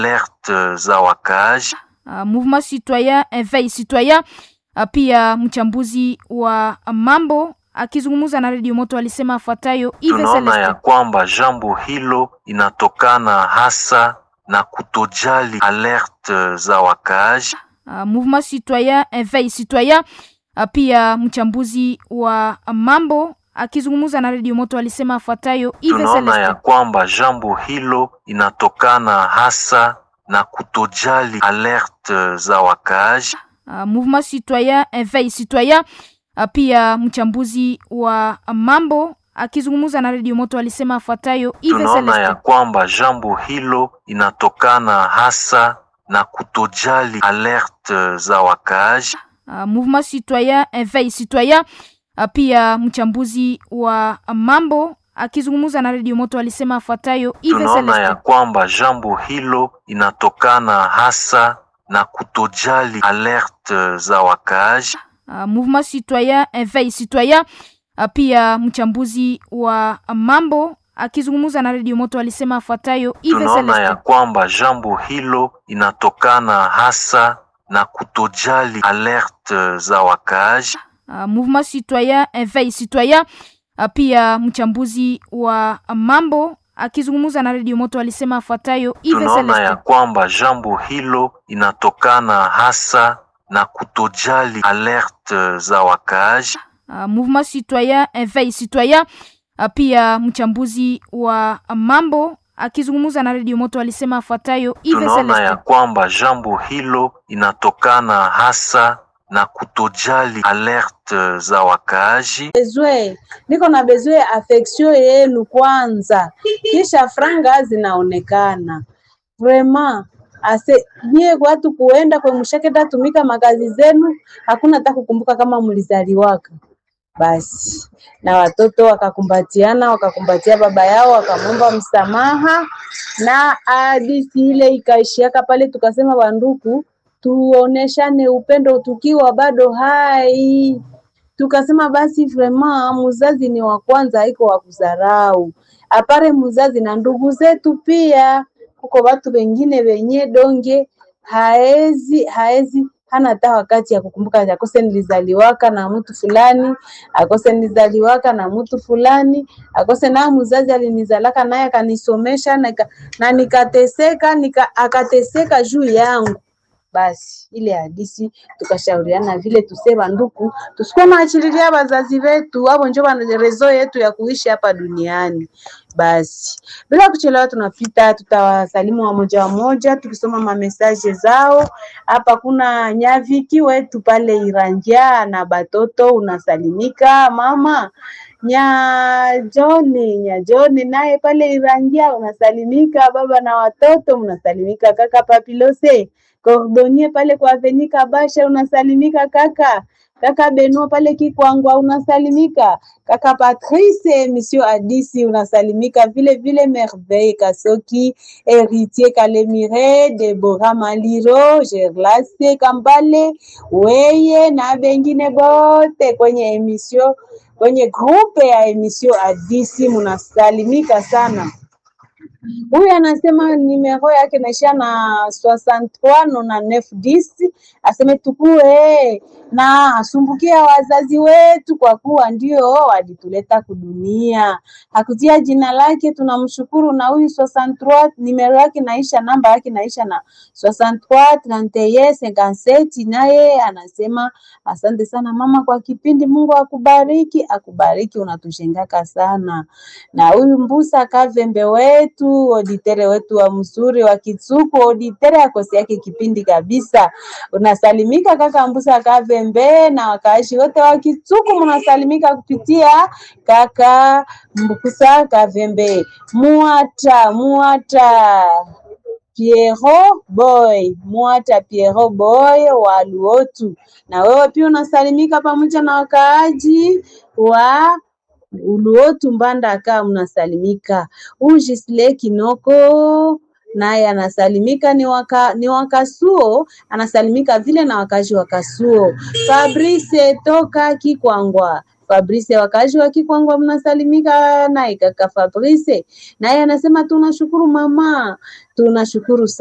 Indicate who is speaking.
Speaker 1: alerte za wakaaji.
Speaker 2: Uh, Mouvement Citoyen Eveil Citoyen uh, pia mchambuzi wa mambo akizungumza na Radio Moto alisema afuatayo Yves
Speaker 1: Tunaona ya
Speaker 2: Celestin.
Speaker 1: kwamba jambo hilo inatokana hasa na kutojali alerte za wakaaji.
Speaker 2: Uh, Mouvement Citoyen Eveil Citoyen uh, pia mchambuzi wa mambo akizungumza na Radio Moto alisema afuatayo Yves
Speaker 1: Tunaona ya
Speaker 2: Celestin.
Speaker 1: kwamba jambo hilo inatokana hasa na kutojali alerte za wakaaji.
Speaker 2: Uh, Mouvement Citoyen Eveil Citoyen uh, pia mchambuzi wa mambo akizungumza na Radio Moto alisema afuatayo Yves
Speaker 1: Tunaona ya
Speaker 2: Celestin.
Speaker 1: kwamba jambo hilo inatokana hasa na kutojali alerte za wakaaji.
Speaker 2: Uh, Mouvement Citoyen Eveil Citoyen uh, pia mchambuzi wa mambo akizungumza na Radio Moto alisema afuatayo Yves
Speaker 1: Tunaona ya
Speaker 2: Celestin.
Speaker 1: kwamba jambo hilo inatokana hasa na kutojali alerte za wakaaji.
Speaker 2: Uh, Mouvement Citoyen Eveil Citoyen uh, pia mchambuzi wa mambo akizungumza na Radio Moto alisema afuatayo Yves
Speaker 1: Tunaona ya
Speaker 2: Celestin.
Speaker 1: kwamba jambo hilo inatokana hasa na kutojali alerte za wakaaji.
Speaker 2: Uh, Mouvement Citoyen Eveil Citoyen uh, pia mchambuzi wa mambo akizungumza na Radio Moto alisema afuatayo Yves
Speaker 1: Tunaona ya
Speaker 2: Celestin.
Speaker 1: kwamba jambo hilo inatokana hasa na kutojali alerte za wakaaji.
Speaker 2: Uh, Mouvement Citoyen Eveil Citoyen uh, pia mchambuzi wa mambo akizungumza na Radio Moto alisema afuatayo Yves
Speaker 1: Tunaona ya
Speaker 2: Celestin.
Speaker 1: kwamba jambo hilo inatokana hasa na kutojali alerte za wakaaji.
Speaker 3: bezwe niko na bezwe affection yenu kwanza, kisha franga zinaonekana vraiment ase nyie watu kuenda kwe mshaketa tumika makazi zenu, hakuna hata kukumbuka kama mlizaliwaka. Basi na watoto wakakumbatiana, wakakumbatia baba yao, wakamwomba msamaha, na hadithi ile ikaishiaka pale. Tukasema wanduku, tuoneshane upendo tukiwa bado hai tukasema basi vraiment muzazi ni wa kwanza, haiko wa kudharau. Apare muzazi na ndugu zetu pia, kuko watu wengine wenye donge haezi haezi hana hata wakati ya kukumbuka akose nilizaliwaka na mtu fulani, akose nilizaliwaka na mtu fulani, akose na mzazi alinizalaka naye akanisomesha na, nika- na nikateseka nika, akateseka juu yangu basi ile hadisi tukashauriana vile tusema nduku tusikuwa naachililia wazazi wetu, abo njo wana rezo yetu ya kuishi hapa duniani. Basi bila kuchelewa, tunapita tutawasalimu wamoja wamoja, tukisoma mamesaje zao. Hapa kuna nyaviki wetu pale Iranja na batoto, unasalimika mama Nyajoni, Nyajoni naye pale Iranja unasalimika, baba na watoto mnasalimika, kaka Papilose Cordonnier pale kwa Avenue Kabasha unasalimika kaka. Kaka Benoit pale Kikwangwa unasalimika. Kaka Patrice Monsieur Adisi unasalimika vile vile Merveille Kasoki, Héritier Kalemire, Deborah Maliro, Gerlase Kambale, weye na bengine bote kwenye emission kwenye grupe ya emission Adisi munasalimika sana. Huyu anasema nimero yake naishia na 63 na 910 aseme tukue na asumbukia wazazi wetu kwa kuwa ndio walituleta kudunia. Hakutia jina lake, tunamshukuru. Na huyu 63 nimero yake naisha, namba yake naisha na 63 31 57, naye anasema asante sana mama kwa kipindi, Mungu akubariki, akubariki, unatushengaka sana. Na huyu Mbusa Kavembe wetu oditere wetu wa mzuri wa Kitsuku, oditere akosi yake kipindi kabisa. Unasalimika kaka Mbusa Kavembe na wakaashi wote wa Kitsuku, mnasalimika kupitia kaka Mbusa Kavembe. Muata muata Piero Boy, Mwata Piero Boy wa Luotu. Na wewe pia unasalimika pamoja na wakaaji wa Uluotu Mbandaka, mnasalimika. Ujisle Kinoko naye anasalimika ni waka, ni wakasuo anasalimika vile na wakazi wa Kasuo. Fabrice toka Kikwangwa Fabrice wakazi wa Kikwangwa mnasalimika naye kaka Fabrice naye anasema tunashukuru mama, tunashukuru